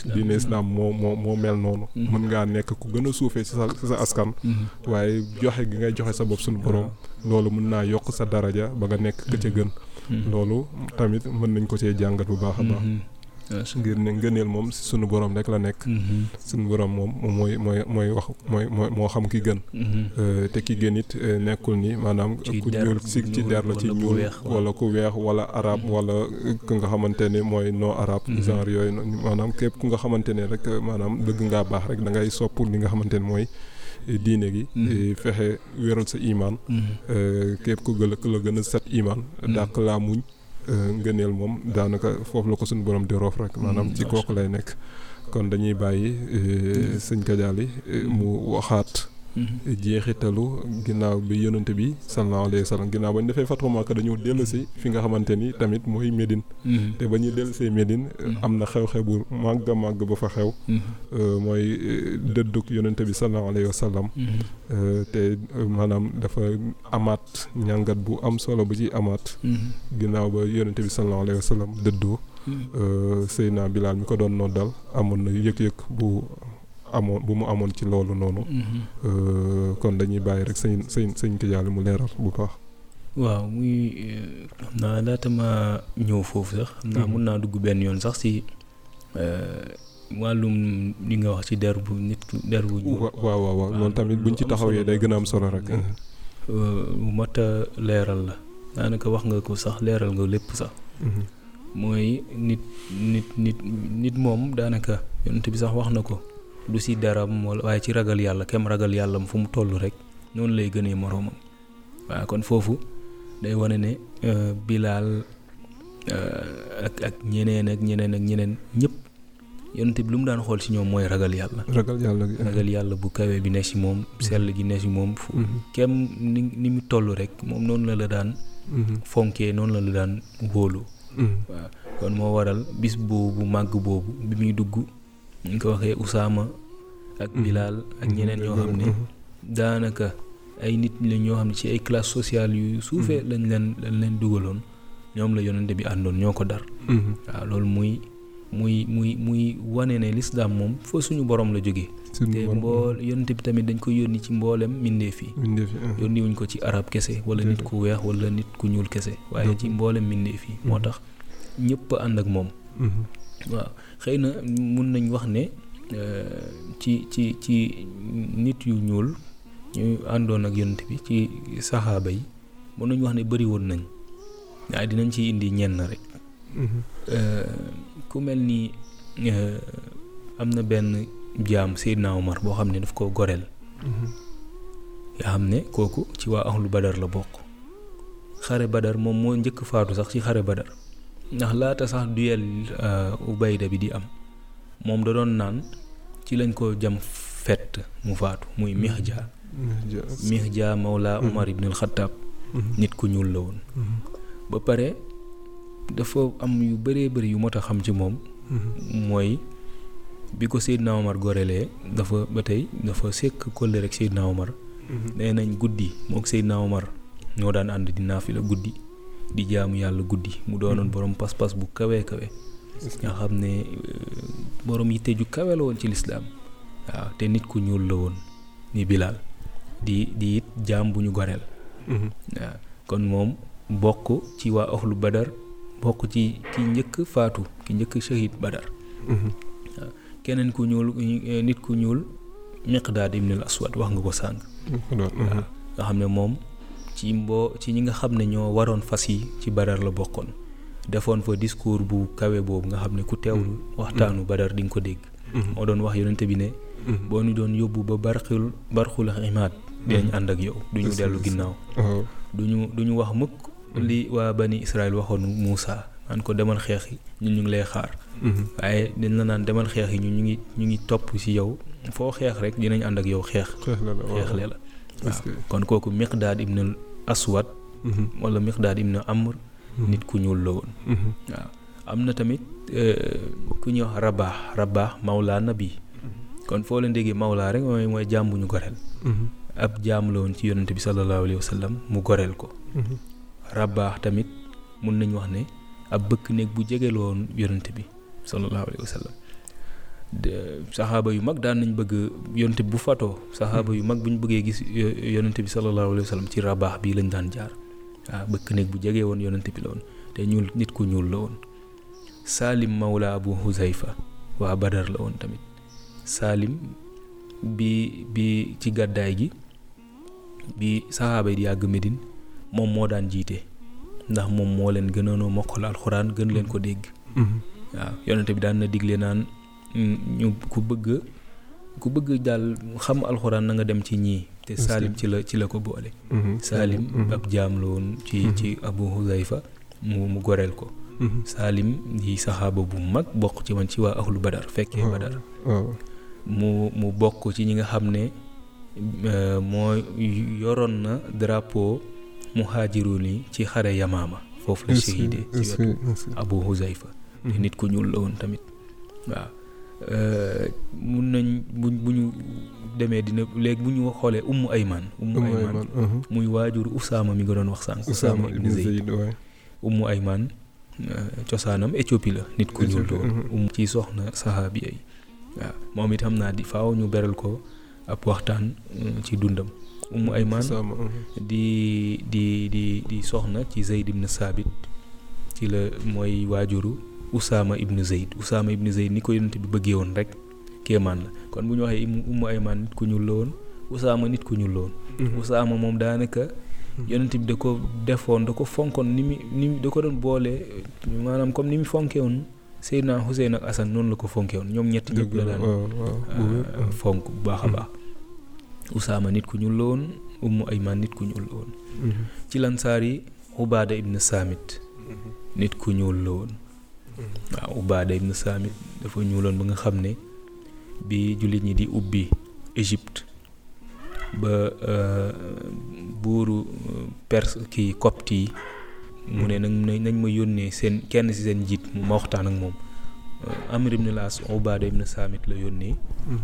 islam diine islam moo moo moo mel noonu Mhm. mën ngaa nekk ku gën a suufee ci sa ci sa askan Mhm. waaye joxe gi ngay joxe sa bopp suñu borom loolu mën naa yokk sa daraja ba nga nekk ka ca gën Mhm. loolu tamit mën nañ ko cee jàngat bu baax a baax Mhm. Macha ngir ne ngëneel moom si sunu borom rek la nekk Mhm. sunu borom moom mooy mooy mooy wax mooy mooy moo xam ki gën Mhm. Euh, te ki gën it euh, nekkul ni maanaam Ci ku der ñuul bu si ci ñuul der la ci wala bu ñuul weex, waaw. wala ku weex wala arab Mhm. wala ku nga xamante ni mooy non arab Mhm. genre yooyu noonu maanaam képp ku nga xamante ne rek euh, maanaam bëgg ngaa baax rek da ngay sopp li nga xamante ne mooy eh, diine gi Mhm. eh, fexe wéral sa imaan Mhm. Euh, képp ku gën a ku la gën a set imaan Mhm. dàq laa muñ euh, ngëneel moom daanaka foofu la ko suñu borom di roof rek maanaam Mhm, ci macha kooku lay nekk kon dañuy bàyyi euh, sëñ Kadiali euh, mu waxaat Mhm. jeexitalu ginnaaw bi yonante bi sallallahu alayhi wa sallam ginnaaw ba ñu defee Fathu Makka dañoo dellu si fi nga xamante ni tamit mooy Médine Mhm. te ba ñuy dellu see Médine Mhm. am na xew-xew bu màgg a màgg ba fa xew Mhm. euh, mooy euh, dëddug yonante bi sallallahu alayhi wa sallam Mhm. Euh, te euh, maanaam dafa amaat ñàngat bu am solo bu ci amaat Mhm. ginnaaw ba yonente bi sallallahu alayhi wa sallam dëddoo Mhm. euh, Seydina Bilaal mi ko doon noddal amoon na yëg-yëg bu amoon bu mu amoon ci loolu noonu Mhm. Euh, kon dañuy bàyyi rek sëñ sëñ sëñ Kadiali mu leeral bu baax waaw muy euh, xam naa laata ma ñëw foofu sax xam naa Mhm. mun naa dugg benn yoon sax si euh, wàllum li nga wax ci der bu nit ku der bu ñuul. wa- waaw waaw waaw waaw, loolu tamit lu buñ ci am taxawee solo day la. gën a am solo rek Mhm. Euh, bu mat a leeral la daanaka wax nga ko sax leeral nga lépp sax Mhm. mooy nit nit nit nit moom daanaka yonent bi sax wax na ko du si daram wala waaye ci ragal yàlla kem ragal yàlla fu mu toll rek noonu lay gënee moroomam waaw kon foofu day wane ne euh, Bilaal euh, ak ak ñeneen ak ñeneen ak ñeneen ñëpp yonent bi lu mu daan xool si ñoom mooy ragal yàlla ragal yàlla gi ragal yàlla bu kawe bi ne si moom sell gi ne si moom fu Mhm. kem ni ni mu toll rek moom noonu la la daan Mhm. fonkee noonu la la daan wóolu Mhm. waaw kon moo waral bis boobu màgg boobu bi muy dugg ñu ko waxee Usaama ak Mhm. Bilaal ak ñeneen ñoo xam ne Mhm. daanaka ay nit la ñoo xam ne ci ay classe sociale yu suufee Mhm. lañ leen lañ leen dugaloon ñoom la yonente bi àndoon ñoo ko dar Mhm. waaw loolu muy muy muy muy wane ne lislaam moom fa suñu borom la jógee Suñu te borom. mbool yonente bi tamit dañ ko yónni ci mboolem mbindeef yi Mbindeef yi, mhm. yónni wuñ ko ci arab kese wala nit ku weex wala nit ku ñuul kese waaye ci Mhm. mboolem mbindeef yi moo Mhm. tax ñëpp a ànd ak moom Mhm. waaw xëy na mun nañ wax ne euh, ci ci ci nit yu ñuul ñu àndoon ak yonent bi ci saxaaba yi mun nañ wax ne bëri woon nañ waaye dinañ ci indi ñenn rek Mhm. Euh, ku mel ni euh, am na benn jaam Seydina Omar boo xam ne daf ko goreel Mhm. nga xam ne kooku ci waa ahlu badar la bokk xare badar moom moo njëkk faatu sax ci xare badar ndax laata sax duyel euh, ubayda bi di am moom da doon naan ci lañ ko jam fett mu faatu muy mihja Mhm. mihja mawla Mhm. umar ibn al-Khattab Mhm. nit ku ñuul la woon Mhm. ba pare dafa am yu bëree bëri yu mot a xam ci moom Mhm. mooy bi ko Seydina Omar gorelee dafa ba tey dafa sekk kolle rek Seydina Omar Mhm. nee nañ guddi mook Seydina Omar ñoo daan ànd di naafila guddi di jaamu yàlla guddi mu doonoon Mhm. borom pas-pas bu kawe kawe nga xam ne euh, borom yitte ju kawe la woon ci lislaam waaw te nit ku ñuul la woon ni Bilaal di di it jaam bu ñu goreel Mhm. waaw kon moom bokk ci waa ahlu badar bokk ci ki njëkk faatu ki njëkk shahid badar Mhm. keneen ku ñuul eh, nit ku ñuul miqdaad ibn al aswad wax nga ko sànq Mhm. Mhm. waaw nga xam ne moom ci mboo ci ñi nga xam ne ñoo waroon fas yi ci badar la bokkoon defoon fa discours bu kawe boobu nga xam ne ku teewlu waxtaanu badar di nga ko dégg Mhm. moo doon wax yonente bi ne Mhm. boo ñu doon yóbbu ba barxul barxul imaad dinañ Mhm. ànd ak yow duñu Est-ce que- dellu ginnaaw waaw duñu duñu wax mukk li waa bani israel waxoon Muusa naan ko demal xeex yi ñun ñu ngi lay xaar Mhm. waaye dañ la naan demal xeex yi ñun ñu ngi ñu ngi topp ci yow foo xeex rek dinañ ànd ak yow xeex xeex la la waaw xeexle la est-ce que kon kooku miqdaad ibn al aswad Mhm. wala miqdaad ibn amr Mhm. nit ku ñuul la woon Mhm. waaw am na tamit euh, ku ñuy wax rabaax rabaax mawla nabi kon foo leen déggee mawla rek mooy mooy jaam bu ñu goreel Mhm. ab jaam la woon ci yonente bi sallallahu alayhi wa sallam mu goreel ko Mhm. rabaax tamit mun nañ wax ne ab bëkk néeg bu jege la woon yonente bi sallallahu alayhi wa sallam saxaaba yu mag daan nañ bëgg yonent bi bu fatoo saxaaba yu mag bu ñu bëggee gis yonent bi sallallahu alayhi wa sallam ci rabaax bii lañ daan jaar waaw bëkk néeg bu jegee woon yonent bi la woon te ñuul nit ku ñuul la woon Salim Mawla Abu Huzayfa waa Badar la woon tamit Salim bi bi ci gàddaay gi bi saxaaba yi di yàgg Medine moom moo daan jiite ndax moom moo leen gënoon a mokkal alxuraan gën leen ko dégg waaw yonent bi daan na digle naan ñu ku bëgg ku bëgg daal xam alxuraan na nga dem ci ñii te Salim ci la ci la ko boole Salim ab jaam la woon ci ci Abu Huzayfa mu mu goreel ko Salim di saxaaba bu mag bokk ci man ci waa ahlu Badar fekkee Badar mu mu bokk ci ñi nga xam ne moo yoroon na drapeau muhaajiruun yi ci xare Yamaama foofu la shahide ci wetu Abu Huzayfa te nit ku ñuul la woon tamit waaw mun nañ bu bu ñu demee dina léegi bu ñu xoolee Ummu Ayman Ummu Ayman muy waajur Usaama mi nga doon wax sànq Usaama ibn Zayd Ummu Ayman cosaanam Éthiopie la nit ku ñuul la woon um ci soxna saxaabiya yi waaw moom it xam naa di faaw ñu beral ko ab waxtaan ci dundam Ummu Ayman di di di di soxna ci Zayd ibn Saabit ci la mooy waajuru Usaama ibn Zayd Usaama ibn Zayd ni ko yonent bi bëggee woon rek kéemaan la kon bu ñu waxee Ummu Ayman nit ku ñuul la woon Usaama nit ku ñuul la woon Usaama moom daanaka yonent bi da ko defoon da ko fonkoon ni mu ni da ko doon boole maanaam comme ni mu fonkee woon Seydina Hussein ak Assane noonu la ko fonkee woon ñoom ñett ñëpp la daan fonk bu baax a baax Usaama nit ku ñuul la woon Ummu Ayman nit ku ñuul la woon ci lansaar yi Ubaada ibn Saamit nit ku ñuul la woon waaw Ubaada ibn Saamit dafa ñuuloon ba nga xam ne bi jullit ñi di ubbi Égypte ba buuru perse kii copte yi mu ne nañ nañ ma yónnee seen kenn ci seen njiit ma waxtaan ak moom Amr ibn Laas Ubaada ibn Saamit la yónnee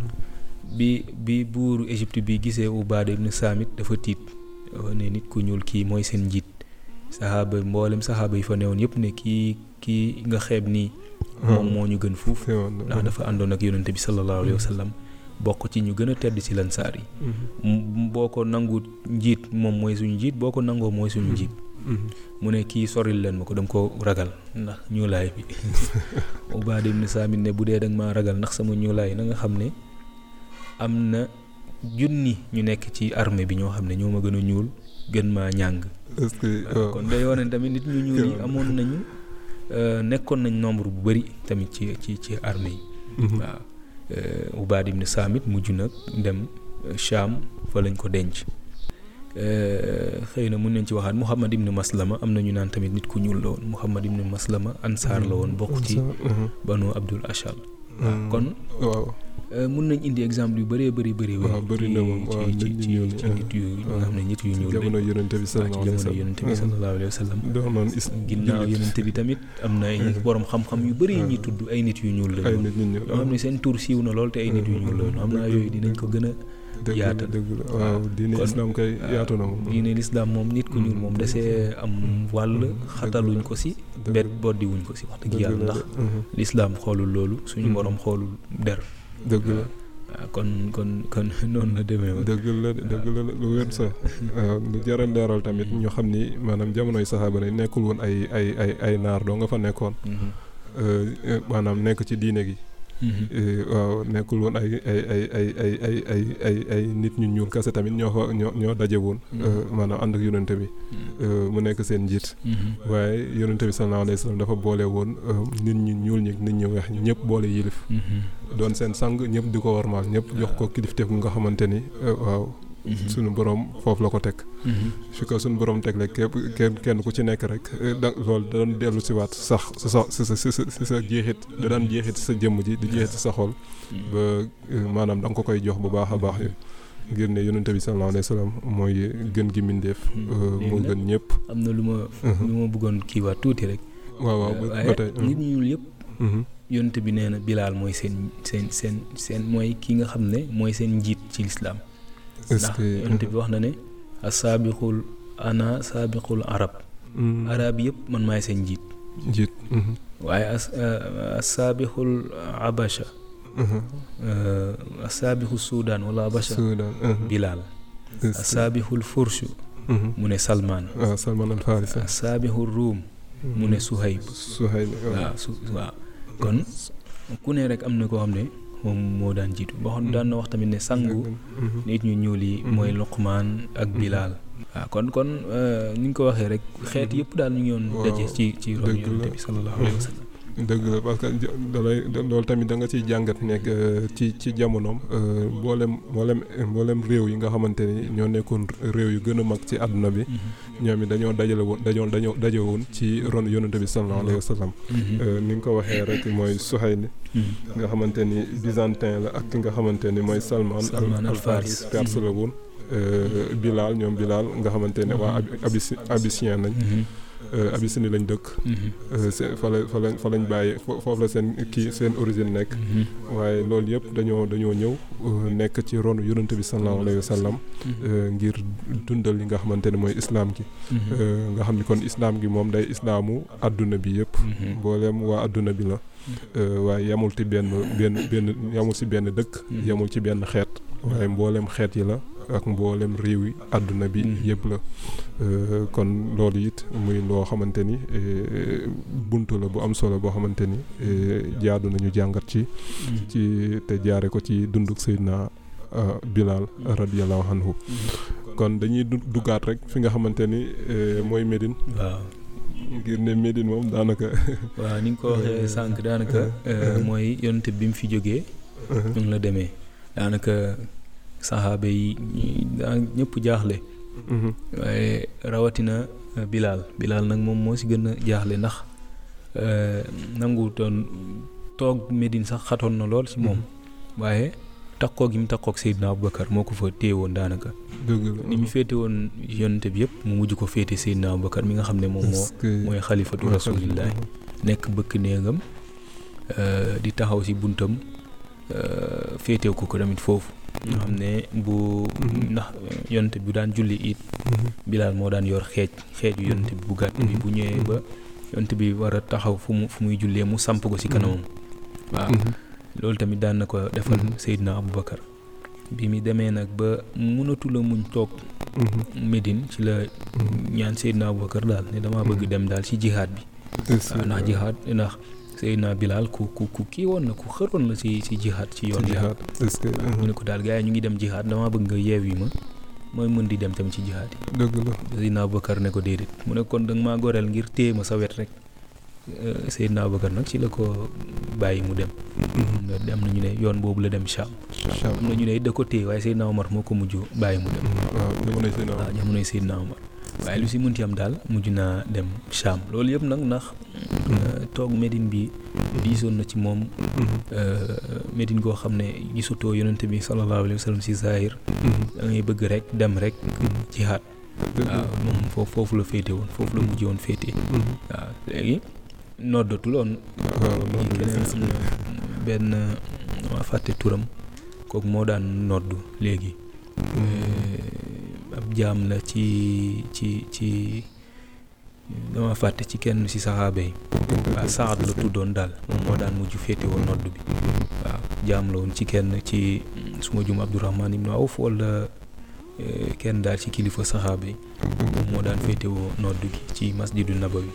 bi bi buuru Égypte bi gisee Ubaada ibn Saamit dafa tiit ne nit ku ñuul kii mooy seen njiit saxaaba mboolem saxaaba yi fa newoon yëpp ne kii kii nga xeeb nii moom moo ñu gën fuuf ndax dafa àndoon ak yonente bi sallallahu alayhi wa sallam bokk ci ñu gën a tedd ci lansaar yi boo ko nangu njiit moom mooy suñu njiit boo ko nangoo mooy suñu njiit mu ne kii soril leen ma ko dama ko ragal ndax ñuulaay bi Ubaada ibn Saamit ne bu dee danga maa ragal ndax sama ñuulaay na nga xam ne am na junni ñu nekk ci armée bi ñoo xam ne ñoo ma gën a ñuul gën maa ñàng kon day wane tamit nit ñu ñuul yi amoon nañu nekkoon nañ nombre bu bari tamit ci ci ci armée yi waaw Ubaada ibn Saamit mujj nag dem Cham fa lañ ko denc xëy na mun nañ ci waxaat Muhammad ibn Maslama am na ñu naan tamit nit ku ñuul la woon Muhammad ibn Maslama ansaar la woon bokk ci banu Abdul Ashal kon mun nañ indi exemple yu bëree bëri bëri waaw bëri na moom waaw ci nit ci ñu ñuul ci nit yu nga xam ne nit yu ñuul jamono yonente bi ci jamono yonente bi sallallahu alayhi wa sallam doonoon is ginnaaw yonente bi tamit am na ay borom xam-xam yu bëri yu ñuy tudd ay nit yu ñuul ay lañu nit ñu ñuul yoo xam ne seen tur siiw na lool te ay nit yu ñuul lañu xam naa yooyu dinañ ko gën a dëgg la yaatal. dëgg la waaw diine kon- islam kay yaatu na moom diine lislaam moom nit ku ñuul moom desee am wàll xataluñ ko si dëgg bet la. boddi wuñ ko si wax dëgg dëgg yàlla la ndax de, mhm. lislaam xoolul loolu suñu Mhm. borom xoolul der dëgg la waaw kon kon kon noonu la demee woon dëgg la de, dëgg la de, lu wér sax waaw lu jar a leeral tamit ñu xam ni maanaam jamonoy saxaaba yi nekkul woon ay ay ay ay naar doo nga fa nekkoon Mhm. euh, euh, maanaam nekk ci diine gi Mhm. Eh, waaw nekkul woon ay ay ay ay ay ay ay ay ay nit ñu ñuul kese tamit ñoo fa ñoo ñoo daje woon Mhm. euh, maanaam ànd ak yonente bi Mhm. euh, mu nekk seen njiit Mhm. waaye yonente bi sallallahu alayhi wa sallam dafa boole woon euh, nit ñu ñuul ñi ak nit ñu weex ñi ñëpp boole yilif Mhm. doon seen sang ñëpp di ko warmaal ñëpp jox ko kilifteef gu nga xamante ni euh, waaw Mhm. sunu borom foofu la ko teg Mhm. fi ko sunu borom teg rek képp kenn kenn ku ci nekk rek eh, da loolu da doon dellu si waat sax si sa si sa si sa si sa jeexit da daan jeexit si sa jëmm ji di jeexit si sa xol ba eh, maanaam da nga ko koy jox bu baax a baax ngir ne yonente bi sallallahu alayhi wa sallam mooy gën gi mindeef Mhm. eh, Léegi moo nag- gën ñëpp am na lu ma lu ma bëggoon kiiwaat tuuti rek waaw waaw ba ba waaye tey nit ñu ñuul yëpp mhm. yonent bi nee na bilaal mooy seen seen seen seen mooy ki nga xam ne mooy seen njiit ci lislaam est-ce ndax que yonent bi wax na ne asaabiqul ana saabiqul arab mhm. arab yëpp man maay seen njiit njiit mhm. waaye as asaabiqul abasha asaabixu suudaan wala abasha Soudan bilaal asaabixul furshu mu ne salmaan waaw Salman al Farisi asaabixu ruum mu ne suhayb Suhayl waaw su waaw kon ku ne rek am na koo xam ne moom moo daan jiitu boo xam daan na wax tamit ne sangu nit ñu ñuul yi mooy Luqmaan ak Bilaal waaw kon kon ni nga ko waxee rek xeet yëpp daal ñu ngi yoon daje ci ci ron dëgg la. yonent bi sallallahu alayhi wa sallam dëgg la parce que ja- dalay loolu tamit da nga ciy jàngat nekk euh, ci ci jamonoom euh, mboolem mboolem mboolem réew yi nga xamante ni ñoo nekkoon réew yu gën a mag ci àdduna bi ñoom it dañoo dajale woon dañoo dañoo daje woon ci ron yonente bi sallallahu alayhi wa sallam Euh, ni nga ko waxee rek mooy Suhayl nga xamante ni byzantin la ak ki nga xamante ni mooy Salman Salman al al-Faris. Faris perse la woon Euh, Bilal ñoom Bilal nga xamante ne waa Abi- Abissi Abyssien lañ euh, Abyssinie lañ dëkk Euh, c'est fa la fa lañ fa lañ bàyyi fo- foofu la seen kii seen origine nekk waaye loolu yëpp dañoo dañoo ñëw euh, nekk ci ronu yonente bi sallallahu alayhi wa sallam euh, ngir dundal li nga xamante ne mooy islam gi Euh, nga xam ni kon islam gi moom day islaamu àdduna bi yëpp mboolem waa àdduna bi la Euh, waaye yamul ci benn benn benn yamul ci benn dëkk Mhm. yamul ci benn xeet waaye mboolem xeet yi la ak mboolem réew yi àdduna bi Mhm. yëpp la Euh, kon loolu it muy loo xamante ni eh, buntu la bu am solo boo xamante ni eh, jaadu nañu jàngat ci ci te jaare ko ci dunduk Seydina ah, Bilal radiyallahu anhu kon dañuy du- duggaat rek fi nga xamante ni eh, mooy Médine waaw ngir ne Médine moom daanaka waaw ni nga ko waxee sànq daanaka euh, mooy yonent bi mu fi jógee ñu ngi la demee daanaka saxaaba yi ñi- daa ñëpp jaaxle Mhm. waaye rawatina euh, Bilaal Bilaal nag moom moo si gën a jaaxle ndax euh, nangu doon toog Medine sax xatoon na lool si moom waaye takkoo gi mu takkook Seydina Aboubacar moo ko fa téye woon daanaka dëgg la ni mu féete woon yonent bi yëpp mu mujj ko féete Seydina Aboubacar mi nga xam ne moom moo Est-ce que- mooy xalifatu mooy rasulillahi nekk bëkk néegam euh, di taxaw si buntam euh, féetew ko ko tamit foofu nga xam ne bu Mhm. ndax yonent bi bu daan julli it Mhm. Bilaal moo daan yor xeej xeeju yonent bi bu gàtt bi bu ñëwee ba yonent bi war a taxaw fu mu fu muy jullee mu samp ko si kanamam waaw Mhm. loolu tamit daan na ko defal Mhm. Seydina Aboubacar bi mu demee nag ba mënatula muñ toog Mhm. Médine ci la Mhm. ñaan Seydina Aboubacar daal ne dama bëgg dem daal ci jihaad bi Est-ce waaw que- ndax jihaad ndax Seydina Bilaal ku ku ku kii woon na ku xëroon la ci ci jihaad ci yoon ci jihaad jihaad est-ce que mu ne ko daal gars yi ñu ngi dem jihaad dama bëgg nga yeew yi ma mooy mën di dem tamit ci jihaad yi dëgg la Seydina Aboubacar ne ko déedéet mu ne kon da nga maa goreel ngir téye ma sa wet rek Euh, Seydina Aboubacar nag ci la ko bàyyi mu dem Mhm. am na ñu ne yoon boobu la dem Cham Cham. am na ñu ne it da ko téye waaye Seydina Omar moo ko mujj bàyyi mu dem waaw jamonoy Seydina waaw jamonoy Seydina Omar waaye lu si mënti am daal mujj naa dem Cham loolu yëpp nag ndax euh, toog Médine bi diisoon na ci moom Mhm. euh, Médine goo xam ne gisutoo yonente bi sallallahu alayhi wa sallam si zahir Mhm. da ngay bëgg rek dem rek jihaad dëgg la. waaw moom foofu foofu la féete woon foofu la mujj woon féete Mhm. waaw léegi noddatul woon waaw ñi keneen am na benn ma fàtte turam kooku moo daan noddu léegi Euh, ab jaam la ci ci ci dama fàtte ci kenn ci saxaaba yi waaw Saad la tuddoon daal moom moo daan mujj féete woon nodd bi waaw jaam la woon ci kenn ci suma jum Abdourahman ibnu Awf wala euh, kenn daal ci kilifa saxaaba yi moom moo daan féete woo nodd gi ci masjidu nabawi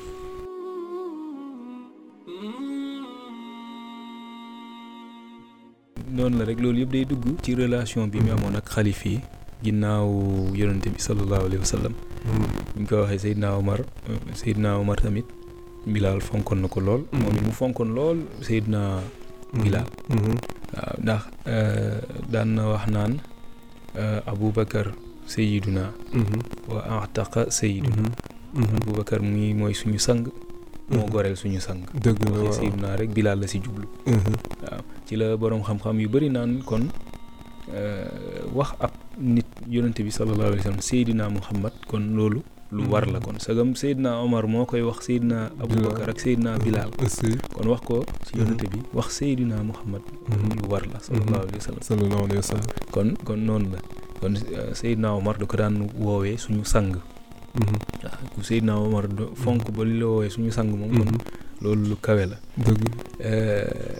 noonu la rek loolu yëpp day dugg ci relation bi mu amoon ak xalif yi ginnaaw yonente bi sallallahu alayhi wa sallam bu ñu ko waxee Seydina Omar euh, Seydina Omar tamit Bilaal fonkoon na ko lool moom it mu fonkoon lool Seydina Bilaal Mhm. waaw ndax euh, daan na wax naan euh, Aboubacar Seydina Mhm. wa ataqa Seydina Mhm. Aboubacar muy mooy suñu sang moo Mhm. goreel suñu sang dëgg la waxee waaw Seydina rek Bilaal la si jublu Mhm. waaw ci la boroom xam-xam yu bari naan kon euh, wax ab nit yonente bi sallallahu alayhi wa sallam Seydina Muhammad kon loolu lu war la kon sagam Seydina Omar moo koy wax Seydina Aboubacar ak Seydina Bilal est-ce que kon wax ko ci yonente bi wax Seydina Muhammad Mhm. lu war la sallallahu alayhi wa sallam sallallahu alayhi wa sallam kon kon noonu la kon euh, Seydina Omar da ko daan woowee suñu sang Mhm. waaw ku Seydina Omar do- fonk ba li la woowee suñu sang moom kon Mhm. loolu lu kawe la dëgg Euh,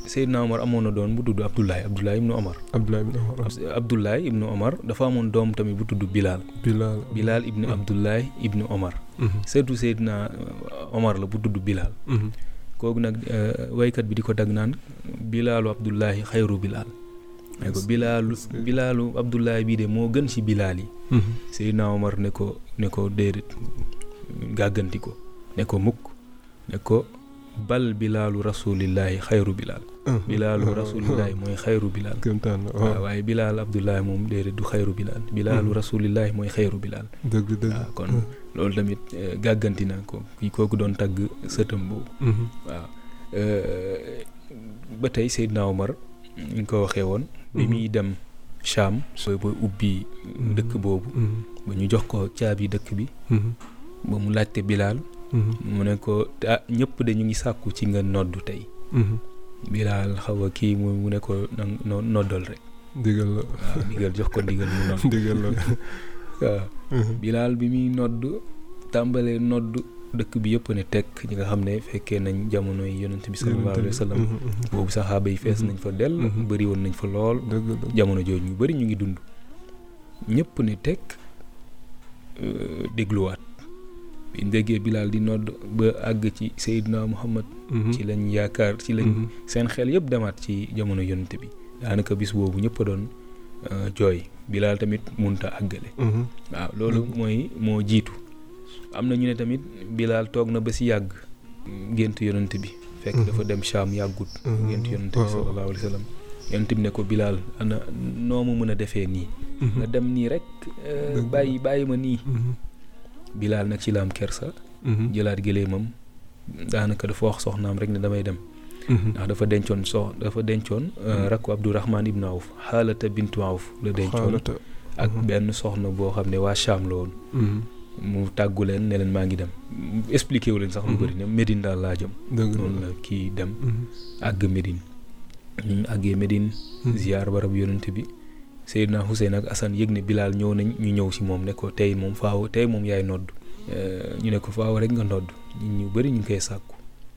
Seydina Omar amoon na doon bu tudd Abdoulaye Abdoulaye ibnu Omar Abdoulaye ibn Omar Abdoulaye ibnu Omar dafa amoon doom tamit bu tudd Bilal Bilal Bilal ibnu Mhm. Abdoulaye ibnu Omar Mhm. surtout Seydina Omar la bu tudd Bilal Mhm. kooku nag euh, waykat bi di ko dag naan Bilalu Abdoulaye xayru Bilal ne ko Est-ce- Bilalu est-ce que- Bilalu Abdoulaye bii de moo gën ci Bilal yi Mhm. Seydina Omar ne ko ne ko déedéet gàgganti ko ne ko mukk ne ko bal Bilalu rasulillahi xayru Bilal Mhm. Bilalu waaw, rasulillahi mooy xayru Bilal kéemtaan la waaw waaw waaye Bilal Abdoulaye moom déedéet du xayru Bilal Bilalu Mhm. rasulillahi mooy xayru Bilal dëgg dëgg waaw kon loolu tamit euh, gàgganti na ko kii kooku doon tagg sëtam boobu Mhm. waaw Euh, ba tey Seydina Omar ñu ko waxee woon bi Mhm. muy dem Cham sooy ba ubbi dëkk boobu Mhm. ba ñu jox ko caabi dëkk bi Mhm. ba mu laajte Bilal Mhm. mu ne ko ah ñëpp de ñu ngi sàkku ci nga noddu tey Mhm. Bilal xaw a kii mu mu ne ko nang no- noddal rek ndigal la waaw ndigal jox ko ndigal mu nodd ndigal la waaw Mhm. Bilal bi muy nodd tàmbalee nodd dëkk bi yëpp ne tekk ñi nga xam ne fekkee nañ jamono yi yonent bi sallallahu alayhi wa sallam Mhm. Mhm. boobu saxaaba yi fees nañ fa dell Mhm. bëri woon nañ fa lool dëgg la jamono jooju ñu bëri ñu ngi dund ñëpp ne tekk euh, dégluwaat bi ñu déggee Bilal di nodd ba àgg ci Seydina Muhammad Mhm. ci lañ yaakaar ci lañ Mhm. seen xel yëpp demaat ci jamono yonent bi daanaka bis boobu ñëpp a doon euh, jooy Bilal tamit munta àggale Mhm. waaw loolu Mhm. mooy moo jiitu am na ñu ne tamit Bilal toog na ba si yàgg gént yonent bi fekk Mhm. dafa dem Cham yàggut Mhm. gént yonent bi Waaw. sallallahu alayhi wa sallam yonent bi ne ko Bilal ana noo ma mën a defee nii nga Mhm. dem nii rek euh, Dëgg la. bàyyi bàyyi ma nii Mhm. Bilal nag ci la am kersa Mhm. jëlaat gëléemam daanaka dafa wax soxnaam rek ne damay dem Mhm. ndax dafa dencoon sox dafa dencoon euh, Mhm. rakku Abdourahman ibn Awf xaalata bintu Awf la dencoon xaalata ak Mhm. benn soxna boo xam ne waa Cham la woon Mhm. mu tàggu leen ne leen maa ngi dem expliqué wu leen sax lu Mhm. bëri ne Médine daal laa jëm dëgg noonu la la kii dem Mhm. àgg Médine ñu àggee Médine Mhm. ziar barab yonent bi Seydina Hussein ak Assane yëg ne Bilal ñëw nañ ñu ñëw si moom ne ko tey moom faaw tey moom yaay nodd Euh, ñu ne ko faaw rek nga nodd nit ñu bëri ñu ngi koy sàkku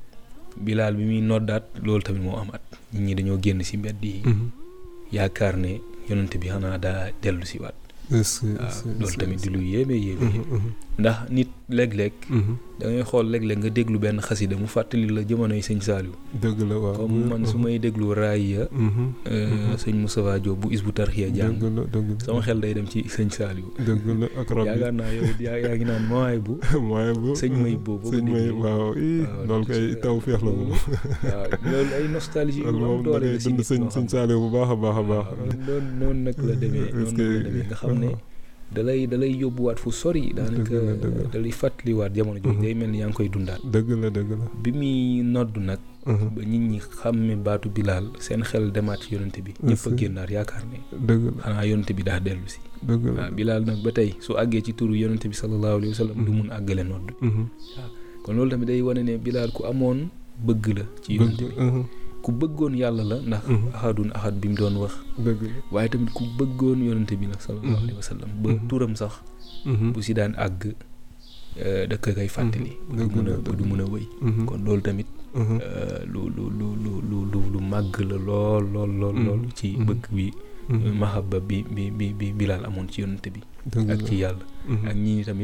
Bilal bi muy noddaat loolu tamit moo amaat nit ñi dañoo génn si mbedd yi Mhm. yaakaar ne yonent bi xanaa daa dellu si waat est-ce que- waaw est-ce que- loolu est-ce tamit que- di lu yéeme yéeme Mhm. yéeme Mhm. ndax nit léeg-léeg Mhm. da ngay xool léeg-léeg nga déglu benn xasida mu fàttali la jamonoy sëñ Saliou dëgg la waaw comme man su may déglu raaya Mhm. euh, Mhm. sëñ Moustapha Diop bu Isbu Tarxiya jàng dëgg la dëgg la sama xel day dem ci sëñ Saliou dëgg la ak rab yaakaar naa yow it yaa yaa ngi naan mooy bu bi mooy bu sëñ May boobu boo ko sëñ may déggee. waaw ii waaw, loolu kay ci- taw feex la moom waaw loolu ay nostalgie yu loolu am moom da doole ngay la si dund nit sëñ ñoo sëñ xam Saaliw bu baax a baax a baax waaw noonu noonu nag la demee Est-ce noonu que- nag la demee nga xam ne dalay dalay yóbbuwaat fu sori daanaka la, dëgg la. dalay fàttaliwaat jamono jooju Mhm. day mel ni yaa ngi koy dundaat dëgg la dëgg la bi muy nodd nag Mhm. ba nit ñi xàmme baatu Bilal seen xel demaat ci yonent bi ñëpp a Est-ce que- génnaat yaakaar ne dëgg la xanaa yonent bi daa dellu si dëgg la waaw Bilal nag ba tey su àggee ci turu yonent bi sallallahu alayhi wa sallam du Mhm. mun àggale nodd Mhm. kon loolu tamit day wane ne Bilal ku amoon bëgg la ci yonent bëgg bi mhm. ku bëggoon yàlla la ndax Mhm. ahadun ahad bi mu doon wax dëgg la waaye tamit ku bëggoon yonent bi la sallallahu Mhm. alayhi wa sallam ba Mhm. turam sax Mhm. bu si daan àgg euh, da ko koy fàttali Mhm. ba du Dëgg mun a la, ba du dëgg mun a wëy Mhm. kon loolu tamit Mhm. euh, lu lu lu lu lu lu lu màgg la lool lool lool Mhm. lool ci Mhm. bëgg bi Mhm. mahabba bi bi bi bi Bilal amoon ci yonent bi dëgg ak la ci yàlla Mhm. ak ñii tamit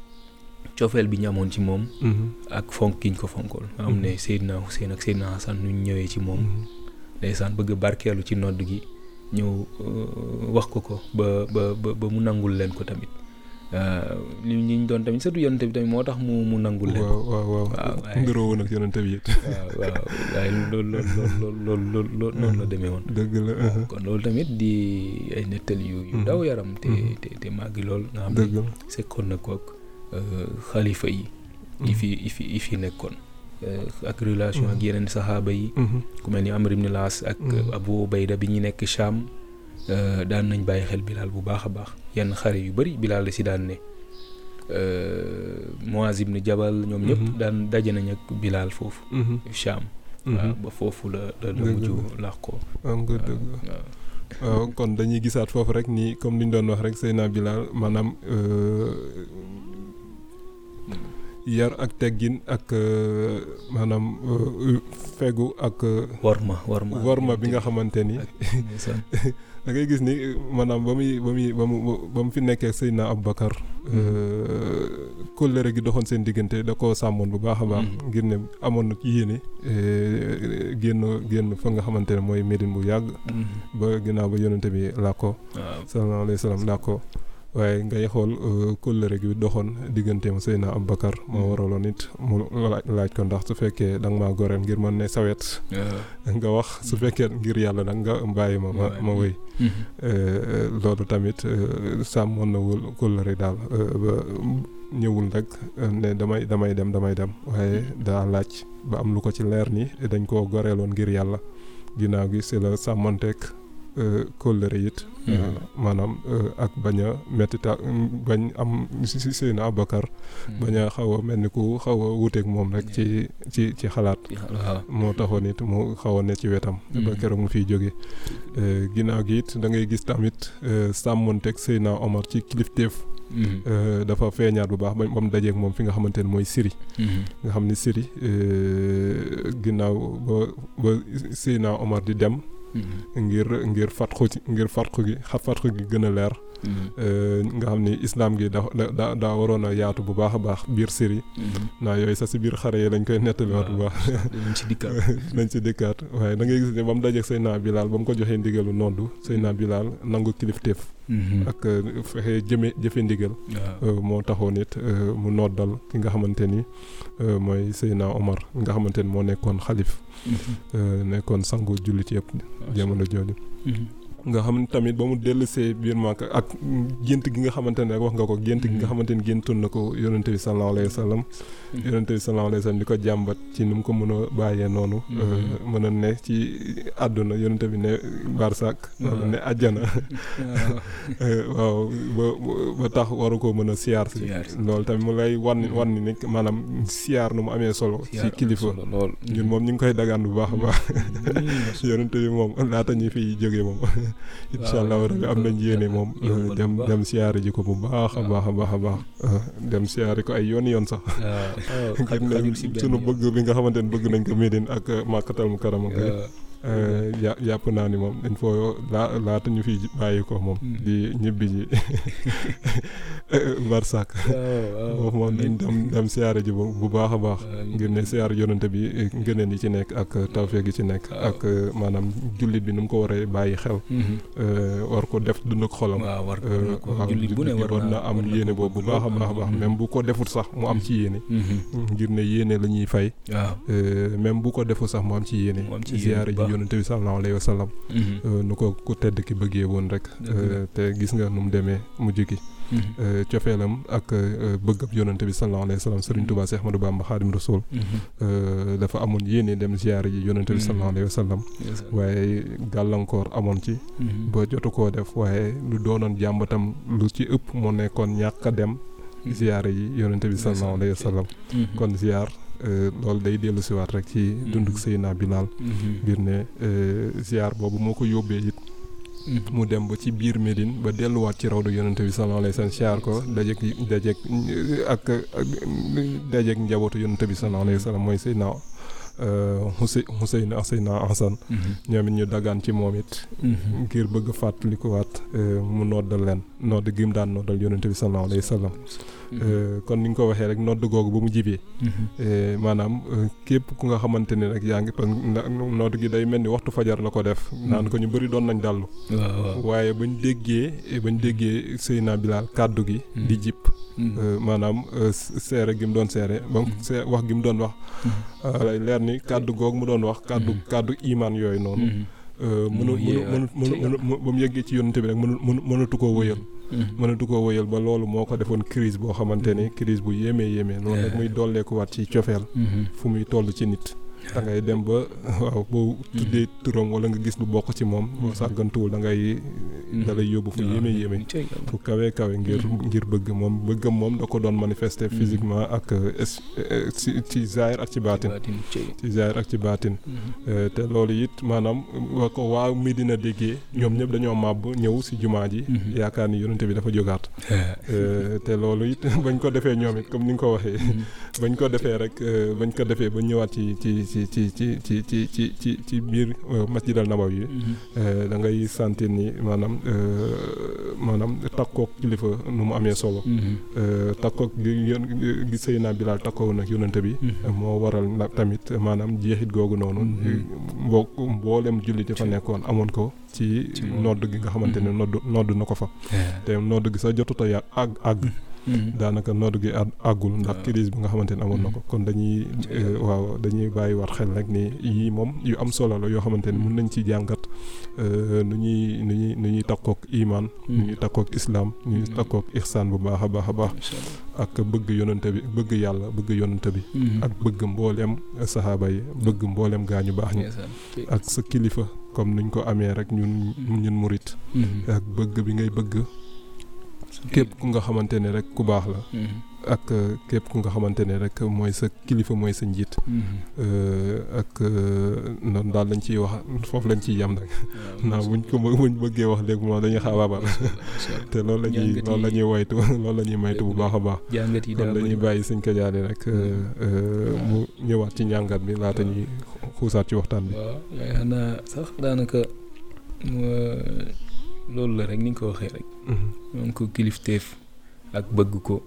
cofeel bi ñu amoon ci moom Mhm. ak fonk gi ñu ko fonkoon nga xam ne Seydina Hussein ak Seydina Hassan nu ñu ñëwee ci moom Mhm. ndeysaan bëgg a barkeelu ci nodd gi ñëw euh, wax ko ko ba ba ba ba mu nangul leen ko tamit Euh, li ñi ñu doon tamit surtout yonent bi tamit moo tax mu mu nangul leen ko waaw waaw waaw waaw, waaye- nduroo woon ak yonente bi it waaw waaw waaye loolu loolu loolu loolu loolu loolu noonu la demee woon dëgg la mhm. kon loolu tamit di ay nettali yu yu Mhm. daw yaram te Mhm. te te màgg lool nga xam dëgg ne la sekkoon na kook euh, xalifa yi yi fi yi fi yi fi nekkoon Euh, ak relation ak Mhm. yeneen saxaaba yi Mhm. ku mel ni Amr ibn Laas ak Mhm. Abu Ubayda bi ñu nekk Cham euh, daan nañ bàyyi xel Bilal bu baax a baax yenn xare yu bëri Bilal la si daan ne euh, Muaz ibn Jabal ñoom ñëpp Mhm. daan daje nañ ak Bilal foofu Mhm. Cham Mhm. waaw ba foofu la la la Dëgg mujj la. laax ko am nga dëgg waaw kon dañuy gisaat foofu rek ni comme li ñu doon wax rek Seyna Bilal maanaam euh, yar ak teggin ak euh, maanaam euh, fegu ak euh, warma warma warma bi nga xamante ni ndeysaan. da ngay gis ni maanaam ba muy ba muy ba mu ba mu fi nekkee Seydina Aboubacar kóllëre gi doxoon seen diggante da koo sàmmoon bu baax a baax Mhm. ngir ne amoon na yéene eh, génn génn fa nga xamante ne mooy Médine bu yàgg Mhm. ba ginnaaw ba yonente bi làkkoo waaw sallallahu alayhi wa sallam làkkoo waaye ngay xool eh, kóllëre gi doxoon digganteem Seydina Aboubacar moo Mhm. waraloon it mu laaj laaj ko ndax su fekkee da nga maa goreel ngir mën ne sawet waaw. nga wax su fekkee ngir yàlla nag nga bàyyi ma ma ma wéy Mhm. Euh, loolu tamit euh, sàmmoon na wul kóllëre daal euh, ba ñëwul rek euh, ne damay damay dem damay dem waaye daa laaj ba am lu ko ci leer ni dañ koo goreeloon ngir yàlla ginnaaw gi si la sàmmonteeg euh, kóllëre it euh, Mhm. maanaam euh, ak bañ a mettita bañ am si si seen Abakar bañ a xaw a mel ni ku xaw a wuteeg moom rek ci ci ci xalaat waaw. moo taxoon it mu xaw a ne ci wetam. ba Mhm. keroog mu fiy jóge ginnaaw gi it da ngay gis tamit euh, sàmmonteeg Seyna Omar ci kilifteef Mhm. euh, dafa feeñaat bu baax ba ba mu dajeeg moom fi nga xamante ne mooy Syrie Mhm. nga xam ni Syrie euh, ginnaaw ba ba Seyna Omar di dem Mhm. ngir ngir fatxu ci ngir fatxu gi xa fatxu gi gën a leer Mhm. euh, nga xam ni islam gi da da daa waroon a yaatu bu baax a baax biir Syrie Mhm. naa yooyu sax si biir xare yi lañ koy nettaliwaat bu baax. dinañ ci dikkaat. nañ ci dikkaat waaye da ngay gis ne ba mu dajeeg Seydina Bilal ba mu ko joxee ndigalu noddu Seydina Bilal nangu kilifteef Mhm. ak euh, fexe jëme jëfe ndigal waaw. euh, moo taxoon it euh, mu noddal ki nga xamante ni euh, mooy Seydina Omar nga xamante ni moo nekkoon xalif Mhm. euh, nekkoon sangu jullit yëpp jamono jooju Mhm. nga xam ne tamit ba mu dellusee biir Màkka ak gént gi nga xamante ne rek wax nga ko gént gi nga xamante ni géntoon na ko yonente bi sallallahu alayhi wa sallam yonente bi sallallahu alayhi wa sallam di ko jàmbat ci ni mu ko mën a bàyyee noonu Mhm. euh, mën a ne ci àdduna yonente bi ne barsak wala ne àjjana waaw. Euh, waaw ba ba tax waru ko mën a siyaar si Siyaar si. loolu tamit mu lay wan wan ni nekk maanaam siyaar nu mu amee solo ci Siyaar am kilifa solo lool. ñun moom ñu ngi koy dagaan bu baax a baax Mhm. yonente bi moom laata ñu fiy jógee moom incha allah waaw, rabbi am nañ yéene moom yombal euh, bu dem baax. dem siyaare ji ko bu baax a waaw. baax a baax a baax euh, dem siyaare ko ay yoon yoon sax waaw. ngir ne xajul si benn sunu yoon. bëgg bi nga xamante ne bëgg nañ ko Médine ak euh, Màkkatal mu karama bi waaw. Euh, ja- jàpp naa ni moom il faut laa laata ñu fi bàyyi ko moom Mm. di ñibbi ji barsak waaw. foofu moom nañ dem dem siyaare ji bu bu baax a baax ngir ne siyaare yonante bi eh, ngëneen yi ci nekk ak tawfeex yi ci nekk Waaw. ak eh, maanaam jullit bi nu mu ko waree bàyyi xel Mhm. eh, war ko def dund ak xolam waaw war ko Eh, war na ko waaw, jullit bu ne war na am war na yéene ko boobu bu bëgg baax a lool. baax a baax Mhm. même bu ko defut sax mu am ci yéene Mhm. ngir ne yéene la ñuy fay waaw. eh, même bu ko defut sax mu am ci yéene Mu am ci yéene siyaare bu ji baax. yonante bi sallallahu alayhi wa sallam Mhm. eh, nu ko ku tedd ki bëggee woon rek Dëgg la. eh, te gis nga nu mu demee mujj gi Mhm. eh, cofeelam ak eh, bëggab yonante bi sallallahu alayhi wa sallam Serigne Touba Cheikh Ahmadou Bamba Xaadim Rasul Mhm. eh, dafa amoon yéene dem ziyaare ji yonante bi Mhm. sallallahu alayhi wa sallam Yes, sir. waaye gàllankoor amoon ci Mhm. ba jotu koo def waaye lu doonoon jàmbatam lu ci ëpp moo nekkoon ñàkk a dem ziyaare yi yonante bi sallallahu alayhi wa sallam Mhm. kon ziyaar eh, loolu day dellu siwaat rek ci dunduk Seydina Bilal Mhm. ngir ne eh, ziyaar boobu moo ko yóbbee it Mhm. mu dem ba ci biir Médine ba delluwaat ci rawdu yonante bi sallallahu alayhi wa sallam siyaar ko dajeek dajeek ak ak dajeek njabootu yonante bi sallallahu alayhi wa sallam mooy Seydina Xusey Xuseyn ak Seydina Hasan Mhm. ñoom it ñu dagaan ci moom it Mhm. ngir bëgg a fàttalikuwaat eh, mu noddal leen nodd gi mu daan noddal yonante bi sallallahu alayhi wa sallam Eh, kon ni nga ko waxee rek nodd googu ba mu jibee Mhm. eh, maanaam eh, képp ku nga xamante ni rek yaa ngi parce que na- nodd gi day mel ni waxtu fajar la ko def naan ko ñu bëri doon nañ dallu waaw waaw. waaye bañ déggee bañ déggee Seydina Bilal kàddu gi Mm. di jip Mhm. euh, maanaam euh, seere gi mu doon seere ba mu Mm. see wax gi mu doon wax Mhm. lay leer ni kàddu googu mu doon wax kàddu Mm. kàddu imaan yooyu noonu Mhm. euh, mënu Mu mënu yeewaat mënu mënu ci mënu ba mu yeggee ci yonante bi rek mënu mënu mënatu koo wëyal Mhm. mënatu koo wëyal ba loolu moo ko defoon crise boo xamante ni crise bu yéemee yéemee loolu rek muy dolleekuwaat ci cofeel Mhm. fu muy toll ci nit da ngay dem ba waaw boo tuddee turam wala nga gis lu bokk ci moom boo sàggantuwul da ngay da lay yóbbu fu yéeme yéeme fu kawe kawe ngir ngir bëgg moom bëggam moom da ko doon manifester physiquement ak es- eh, ci ci zaahir ak ci baatin ci zaahir ak ci baatin Eh, te loolu it maanaam waa ko waa Medina déggee ñoom ñëpp dañoo màbb ñëw si jumaa ji yaakaar ni yonente bi dafa jógaat Eh, te loolu it bañ ko defee ñoom it comme ni nga ko waxee bañ ko defee rek eh, bañ ko defee ba ñëwaat ci ci ci ci ci ci ci ci ci ci biir eh, masjid al nabawi yi eh, da ngay sentir ni maanaam eh, maanaam takkook kilifa nu mu amee solo Eh, takkook gi yón gi sëy naa bilaal takkoo nag yonente bi moo waral nag tamit maanaam jeexit googu noonu mboo mboolem jullit yi fa nekkoon amoon ko ci Ci moom. nodd gi nga xamante ne nodd nodd na ko fa te nodd gi sax jotut a yàgg àgg àgg daanaka nodd gi àgg àggul ndax waaw. crise bi nga xamante ne amoon na ko kon dañuy eh, waaw dañuy bàyyi waat xel rek ni yii moom yu am solo la yoo xamante ne mun nañ ci jàngat eh, nu ñuy nu ñuy nu ñuy takkook imaan nu ñuy takkook islaam nu ñuy takkook ihsaan bu baax a baax a baax ak bëgg yonante bi bëgg yàlla bëgg yonante bi ak bëgg mbooleem saxaaba yi bëgg mbooleem gaañu baax ñi ak sa kilifa comme niñ ko amee rek ñun ñun murit ak bëgg bi ngay bëgg képp ku nga xamante ne rek ku baax la ak euh, képp ku nga xamante ne rek mooy sa kilifa mooy sa njiit Euh, ak euh, noonu daal lañ ciy wax foofu lañ ciy yam nag naa buñ ko bë- buñ bëggee wax léegi moom dañuy xaabaabal te loolu la ñuy Jàngat yi- loolu la ñuy waytu loolu la ñuy maytu bu baax a baax jàngat yi kon daa dañuy bëri. bàyyi suñ ko jaale rek euh, euh, mu ñëwaat ci njàngat bi laata ñuy xuusaat ci waxtaan bi waaw yaakaar naa sax daanaka euh, loolu la rek ni nga ko waxee rek Mhm. donc kilifteef ak bëgg ko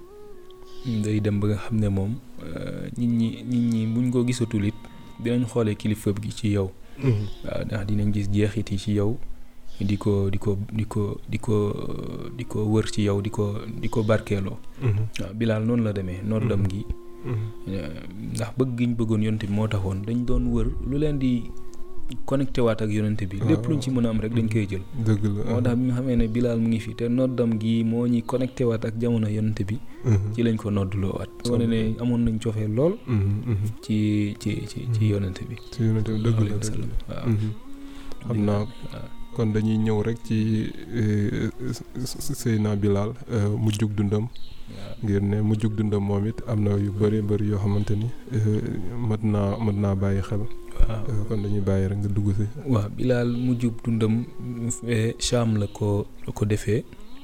day dem ba nga xam ne moom euh, nit ñi nit ñi buñ ko gisatul it dinañ xoolee kilifa gi ci yow Mhm. waaw ndax dinañ gis jeexit yi ci yow di ko di ko di ko di ko di ko wër ci yow di ko di ko barkeeloo Mhm. waaw bilaal noonu la demee noddam gi Mhm. euh, ndax bëgg gi ñu bëggoon yonent bi moo taxoon dañ doon wër lu leen di connecté waat ak yonent bi lépp luñ ci mën a am rek dañ koy jël dëgg la moo tax bi nga xamee ne bilaal mu ngi fi te noddam gi moo ñuy connecté waat ak jamono yonent bi Mhm. ci lañ ko noddloo waat wane ne amoon nañ cofee lool Mhm. Mhm. ci ci ci ci yonent bi ci yonente bi dëgg la alayhi wa dëgg sallam la waaw Mhm. xam naa waaw kon dañuy ñëw rek ci eh, Seydina Bilal eh, mu jug dundam waaw ngir ne mu jug dundam moom it am na yu bëri bëri yoo xamante ni eh, mat naa mat naa bàyyi xel waaw Eh, kon dañuy bàyyi rek nga dugg si. waaw bilaal mu jub dundam eh, Cham la ko la ko defee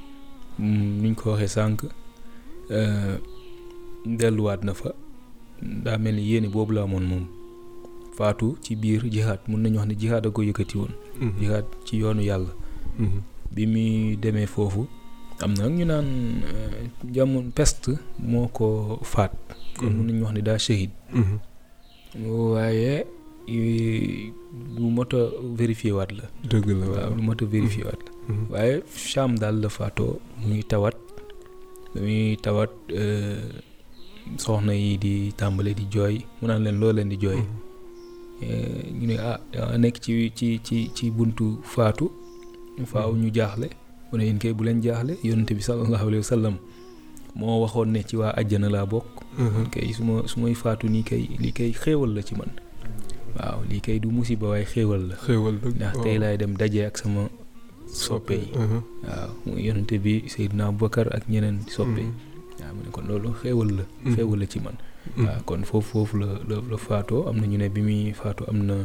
Mm, niñ ko waxee sànq eh, delluwaat na fa daa mel ni yéene boobu la amoon moom faatu ci biir jihaad mun nañu wax ne jihaad a ko yëkkati woon Mhm. jihaad ci yoonu yàlla Mhm. bi muy demee foofu am na nag ñu naan eh, jamono peste moo ko faat kon mun nañu wax ne daa shahid Mhm. waaye eh, lu mot a vérifié waat la dëgg la waaw waaw. lu mot a vérifié waat la Mhm. waaye Cham daal la faatoo muy tawat muy tawat eh, soxna yi di tàmbale di jooy mu naan leen loo leen di jooy Mhm. Eh, ñu ne ah danga nekk ci ci ci ci buntu faatu faaw ñu jaaxle mu ne yéen kay bu leen jaaxle yonent bi sallallahu alayhi wa sallam moo waxoon ne ci waa àjjana laa bokk Mhm. kay su ma su may faatu nii kay lii kay xéewal la ci man waaw lii kay du musiba waaye xéewal la xéewal dëgg ndax tey laay dem daje ak sama soppe yi Mhm. waaw muy yonent bi Seydina Abubakar ak ñeneen soppe yi waaw mu ne kon loolu xéewal la Mhm. xéewal la ci man Mhm. waaw kon foofu foofu la la la faatoo am na ñu ne bi muy faatu am na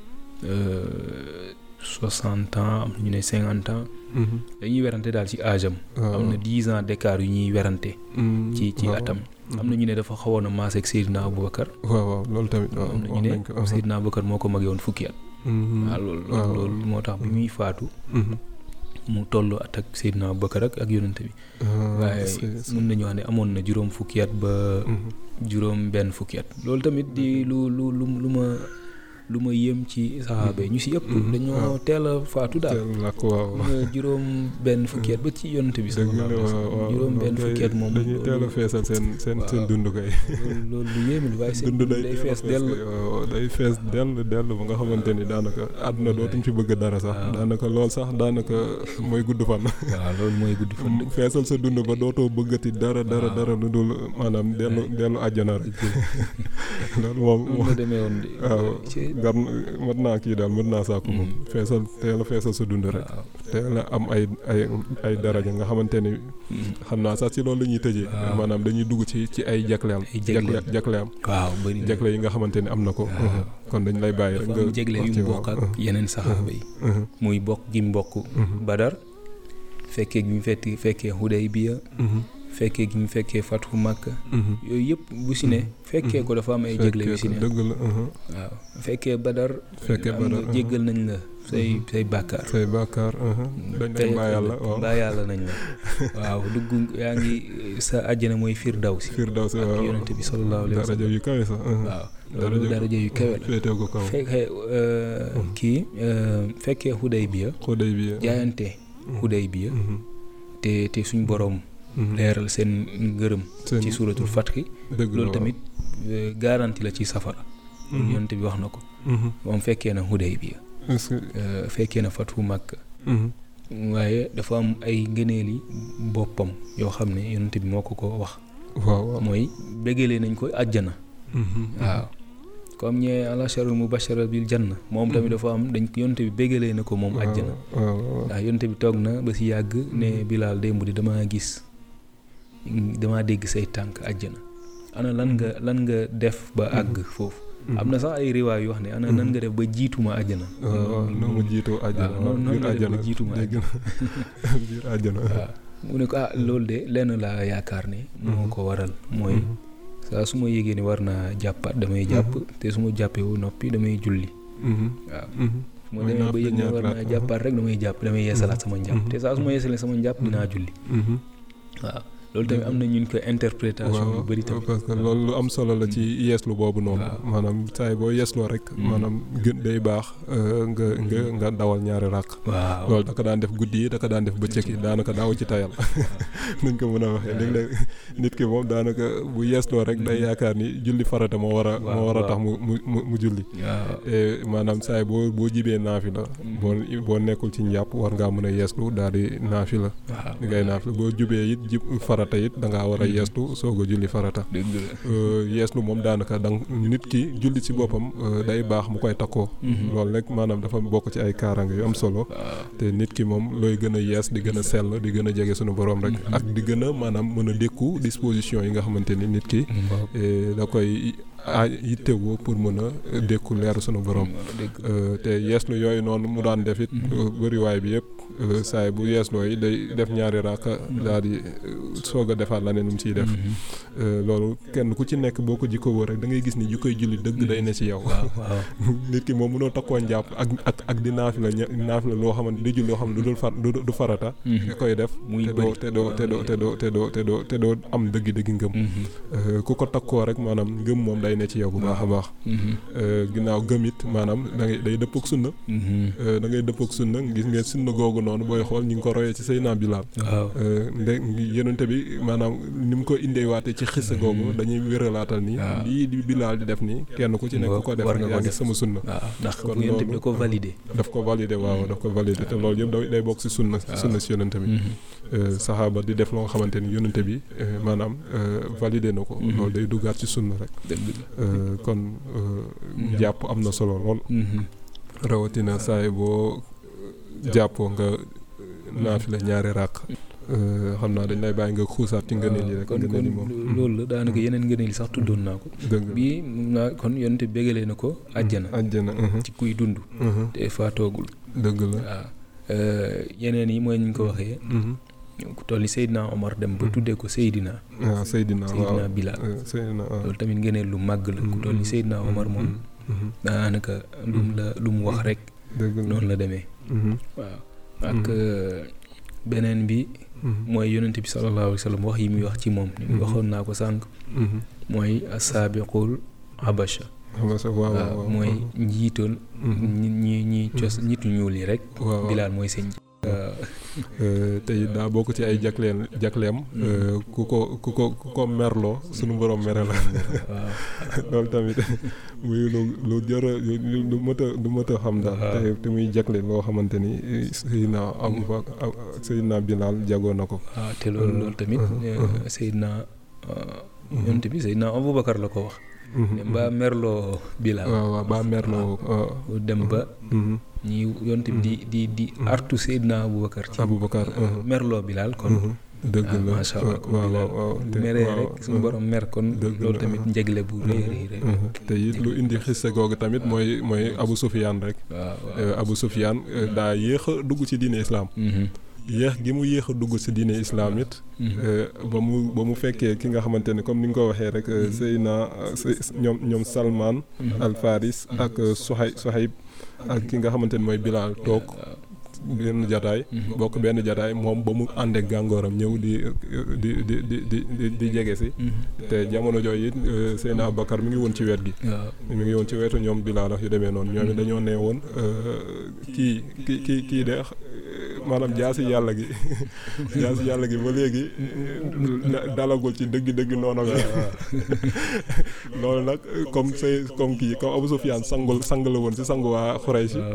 soixante ans am na ñu ne cinquante ans Mhm. dañuy werante daal ci âge am waaw. am na dix ans d'écart yu ñuy werante Mhm. ci ci waaw. atam am na ñu ne dafa xawoon a maase ak Seydina Abubakar waaw waaw loolu tamit waaw am na ñu wax ne nañ ko. Seydina Abubakar moo ko magee woon fukki at Mhm. waaw loolu waaw. loolu moo tax bi muy faatu Mhm. mu toll at ak Seydina Abubakar ak ak yonent bi Ah, waaye est-ce que- est-ce que- mun nañu wax ne amoon na juróom fukki at ba Mhm. juróom benn fukki at loolu tamit di lu lu lu lu ma lu ma yëm ci saxaaba yi ñu si ëpp Mhm. dañoo waaw. teel a faatu daal teel làkk waaw nga juróom benn fukki at ba ci yonent bi dëgg sallallahu la alayhi wa waaw sallam waaw juróom benn loolu fukki at moom dañuy teel a loolu feesal seen seen seen waaw. dund kay loolu loolu lu yéeme la waaye seen dund dund day day teel a fees dell kay, waaw day fees dell dell ba nga xamante ni daanaka àdduna dootuñ fi bëgg dara sax waaw. daanaka lool sax daanaka mooy gudd fan waaw loolu mooy gudd fan dëgg feesal sa dund ba dootoo bëggati dara dara waaw. dara lu dul maanaam dellu dellu àjjana rek loolu moom noonu la demee woon de waaw ci gar mën naa kii daal mën naa sàkku moom feesal teel a feesal sa dund rek waaw teel a am ay ay ay daraja nga xamante ni xam naa sax ci loolu la ñuy tëjee Waaw. maanaam dañuy dugg ci ci ay jagleem Ay jagleem. jagleem waaw bëri na jagle yi nga xamante ni am na ko Waaw. kon dañ lay bàyyi rek dafa nga am jégle wax yu ci mu waaw. bokk ak yeneen saxaaba yi Mhm, muy bokk gi mu bokk mhm, badar fekkee gi mu fetti fekkee Hudaybiya mhm, fekkee gi mu fekkee Fathu Makka mhm. yooyu yëpp bu si ne fekkee ko dafa am ay jégle yu si ne Fekkee ko, dëgg la mhm. waaw fekkee badar fekkee am badar nga jéggal nañ la say say bàkkaar say bàkkaar mhm. dañ lay Tey- bàyyi yàlla waaw mbaa yàlla nañ la waaw dugg yaa ngi sa àjjana mooy firdawsi Firdawsi ak waaw yonente bi sallallahu alayhi wa daraja sallam yu kawe sax mhm. waaw loolu daraja yu kawe la féetee ko kaw fekkee euh, kii euh, fekkee Hudaybiya xudday bi jaayante Hudaybiya mhm, te te suñ boroom mhm. leeral seen ngërëm Seen- ci suuratul fatxi dëgg la loolu waaw. tamit euh, garantie la ci safara Mhm, yonente bi wax na ko mhm. moom fekkee na Hudaybiya est-ce que euh, fekkee na Fathu Makka mhm, waaye dafa am ay ngëneeli boppam yoo xam ne yonente bi moo ko ko wax waaw waaw mooy bégalee nañ ko àjjana mhm, waaw comme ñee alasharul mubashara bil janna moom tamit dafa am dañ yonte bi bégalee na ko moom waaw, àjjana waaw waaw ndax yonte bi toog na ba si yàgg ne Bilaal démb di damaa gis damaa dégg say tànk àjjana ana lan nga lan nga def ba àgg foofu am na sax ay riwaay yu wax ne ana nan nga def ba jiituma àjjana waaw waaw noo ma jiitoo àjjana waaw noonu biir nga def àjjana ba jiituma dégg na biir àjjana waaw mu ne ko ah loolu de lenn laa yaakaar ne moo ko waral mooy Mhm, saa su ma yégée ni war naa jàppaat damay jàpp te su ma jàppee wu noppi damay julli mhm, waaw mhm. su ma Mooy demee ba naafila yëg ne ñaar war naa rakaa. jàppaat rek damay jàpp damay yeesalaat sama njàpp Mhm. te saa su ma yeesalee sama njàpp dinaa julli Mhm. waaw loolu tamit am na ñun ko interprétation yu waaw bëri tamit parce que loolu lu am solo la ci yeeslu boobu noonu waaw. maanaam saay boo yeesloo rek Mm. maanaam gën day baax euh, nga nga nga dawal ñaari ràq waaw loolu da ko daan def guddi yi da ko daan def bëccëg yi daanaka daaw ci tayal nuñ ko mën a waxee léeg-léeg nit ki moom daanaka bu yeesloo rek day yaakaar ni julli farata moo war a Waaw, moo war a waaw. tax mu mu mu mu julli waaw te maanaam saay boo boo jibee naafi la boo boo nekkul ci njàpp war ngaa mën a yeeslu daal di naafi la waaw li ngay naafi la boo jubee it jib farata it da ngaa war a yeeslu soog a julli farata dëgg la Euh, yeeslu moom daanaka dang nit ki julli ci boppam euh, day baax mu koy takkoo loolu rek maanaam dafa bokk ci ay kaaraange yu am solo waaw te nit ki moom looy gën a yees di gën a sell di gën a jege sunu borom rek ak di gën a maanaam mën a dékku disposition yi nga xamante ni nit ki waaw eh, da koy a yittewoo pour mën a dékku leeru sunu borom dëgg Euh, te yeeslu yooyu noonu mu daan def it euh, bëriwaay bi yëpp euh, saay bu yeesloo yi day def ñaari raaka daal di euh, soog a defaat leneen lu mu ciy def Euh, loolu kenn ku ci nekk boo ko jikko woo rek da ngay gis ni jikkoy julli dëgg day ne ci yow waaw waaw nit ki moom mënoo takkoo njàpp ak ak ak di naafi la ña- naafi la loo xamante di julli loo xam ne du dul far du du farata nga koy def muy te doo bëri te doo te doo te doo te doo te doo te doo am dëgg-dëgg ngëm Euh, ku ko takkoo rek maanaam ngëm moom day ne ci yow bu baax a baax Euh, ginnaaw gëm it maanaam da ngay day dëpp ak sunna Euh, da ngay dëpp ak sunna gis ngeen sunna googu noonu booy xool ñu ngi ko royee ci Seydina Bilaal waaw Euh, nde yonente bi maanaam ni mu ko indee waate ci xissa googu dañuy wéralaatal ni waaw. lii di Bilaal di def nii kenn ku ci nekk ku ko def war rek nga ko yaa ngi def. sama sunna waaw ndax kon yonent bi loolu- da ko validé daf ko validé waaw daf ko validé te loolu yëpp day day bokk si sunna sunna si yonente bi Euh, saxaaba di def loo nga xamante ni yonente bi euh, maanaam euh, validé na ko Mhm. loolu day duggaat ci sunna rek dëgg la Euh, kon euh, jàpp am na solo lool rawatina saay boo jàppoo nga naafila ñaari ràq Euh, xam naa dañ lay bàyyi nga xuusaat ci ngëneel yi rek kon ngëneel kon yi moom loolu la daanaka yeneen ngëneel yi sax tuddoon naa ko dëgg la bii mun naa kon yonent bi bégalee na ko àjjana àjjana mhm, ci kuy dund mhm, te faatoogul dëgg la waaw Euh, yeneen yi mooy ni ñu ko waxee mhm. ku toll ni Seydina Omar dem ba Mhm. tuddee ko Seydina waaw Seydina waaw Seydina Bilal Euh, Seydina waaw loolu tamit ngëneel lu màgg la ku toll ni Seydina Omar moom Mhm, mhm, daanaka lu mu la lu mu wax rek dëgg la noonu la demee Mhm, waaw ak euh, beneen bi mhm, mooy yonent bi sallallahu alayhi wa sallam wax yi muy wax ci moom ni Mhm. waxoon naa ko sànq mhm. mooy asaabiqul habasha xam nga sax waaw waaw waaw waaw mooy njiital Mhm. ñi ñi ñi cos nit ñu ñuul yi rek waaw waaw. bilaal mooy sëñ waaw Euh, te it daa bokk ci ay jagleen jagleem euh, ku ko ku ko ku ko merloo sunu borom mere la waaw loolu tamit muy lu lu jër a lu lu mët a lu mët a xam daal Waaw. te te muy jagle loo xamante ni eh, Seydina Abubakar ah, Seydina Bilal jagoo na ko waaw te loolu loolu tamit Mhm. euh, Seydina euh, yonent bi Seydina Aboubacar la ko wax mhm, dem ba merloo Bilal waaw waaw ba merloo waaw mu dem ba mhm, ñi yonte bi di di di artu Seydina Aboubacar ci Aboubacar mhm, merloo Bilal kon mhm, dëgg ah, la macha Allah, kon waaw Bilal waaw waaw bu te- meree waaw, rek suñu mhm, borom mer kon dëgg loolu la, tamit mhm. njegle bu rëy rëy rëy mhm. te it lu indi xisse googu tamit mooy mooy Abu Sufyaan rek waaw waaw Euh, Abu Sufyaan euh, daa yéex a dugg ci diine islaam Mhm, yéex gi mu yéex a dugg ci diine islaam it mhm. euh, ba mu ba mu fekkee ki nga xamante ne comme ni nga ko waxee rek euh, Seyna euh, Sey- ñoom ñoom Salman Mhm. al Faris ak euh, Suhay Suhayb ak ki nga xamante ne mooy Bilal toog waaw. benn jataay Mhm. bokk benn jataay moom ba mu àndeek gàngooram ñëw di di di di di di di jege si Mhm. te jamono jooju it euh, Seyna Abubakar mi ngi woon ci wet gi waaw mi ngi woon ci wetu ñoom Bilaal ak yu demee noonu ñoom it dañoo nee woon euh, kii kii kii kii de euh, maanaam jaasi yàlla gi jaasi yàlla gi ba léegi da- dalagul ci dëgg-dëgg noonu bi loolu nag comme say comme kii comme Abu Sufyaan sangul sang la woon si sangu waa Xuraysh waaw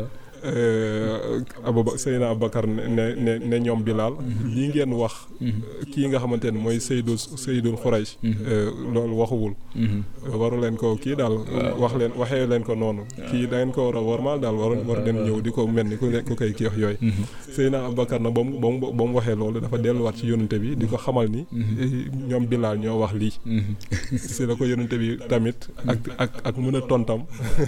Abu Seyna Abubakar ne ne ne ne ñoom Bilaal lii ngeen wax Mhm, kii nga xamante ne mooy Seydul Seydul Xuraysh mhm, euh, loolu waxuwul mhm. waru leen ko kii daal wax leen waxee leen ko noonu kii da ngeen ko war a warmaal daal war war dem ñëw di ko mel ni ku ne- ku koy kii wax yooyu Mhm, Seydina Abubakar na ba mu ba mu ba mu waxee loolu dafa delluwaat ci yonente bi di ko xamal ni eh, ñoom Bilaal ñoo wax lii mhm. si la ko yonente bi tamit ak ak ak mën a tontam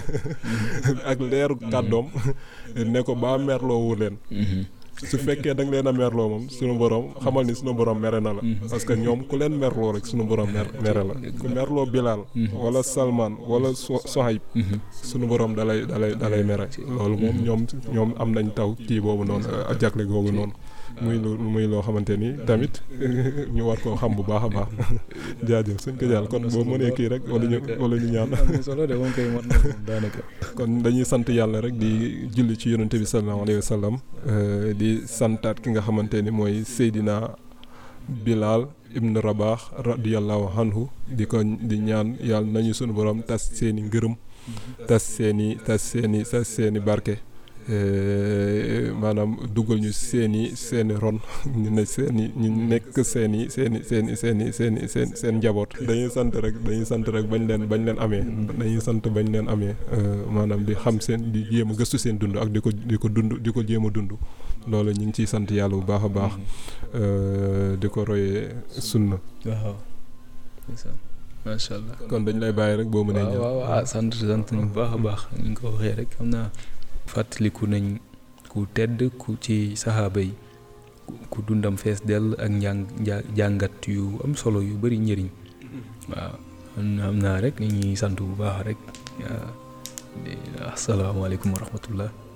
ak leeru kàddoom ne ko baa merloowu leen Mhm, su fekkee da nga leen a merloo moom sunu borom xamal ni sunu borom mere na la parce que ñoom ku leen merloo rek sunu borom mer mere la ku merloo Bilaal wala Salman wala So- Sohayb mhm. sunu borom dalay dalay dalay mere loolu moom ñoom ñoom am nañ taw kii boobu noonu ak jagle googu noonu muy lu muy loo xamante ni tamit ñu war koo xam bu baax a baax jaajëf suñ ko jàll kon boo mënee kii rek wala ñu wala ñu ñaan am na solo de moom koy mat na moom daanaka kon dañuy sant yàlla rek di julli ci yonente bi sallallahu alayhi wa sallam euh, di santaat ki nga xamante ni mooy Seydina Bilal ibn Rabah radiyallahu anhu di ko di ñaan yàlla nañu sunu borom tas seeni ngërëm tas seeni tas seeni tas seeni barke euh, maanaam dugal ñu seeni seeni ron ñu ne seeni ñu nekk seeni seeni seeni seeni seeni seen seen njaboot dañuy sant rek dañuy sant rek bañ leen bañ leen amee dañuy sant bañ leen amee euh, maanaam di xam seen di jéem a gëstu seen dund ak di ko di ko dund di ko jéem a dund loolu ñu ngi ciy sant yàlla bu baax a baax euh, di ko royee sunna waaw ndeysaan macha allah kon dañ lay bàyyi rek boo mënee waaw ñëw waaw ah sant sant nañu bu baax a baax ni nga ko waxee rek xam naa fàttaliku nañ ku tedd ku ci saxaaba yi ku- ku dundam fees dell ak njàng nja- jàngat yu am solo yu bari njëriñ waaw xam naa- xam naa rek ni ñuy sant bu baax rek waaw di- asalaamaaleykum wa rahmatullah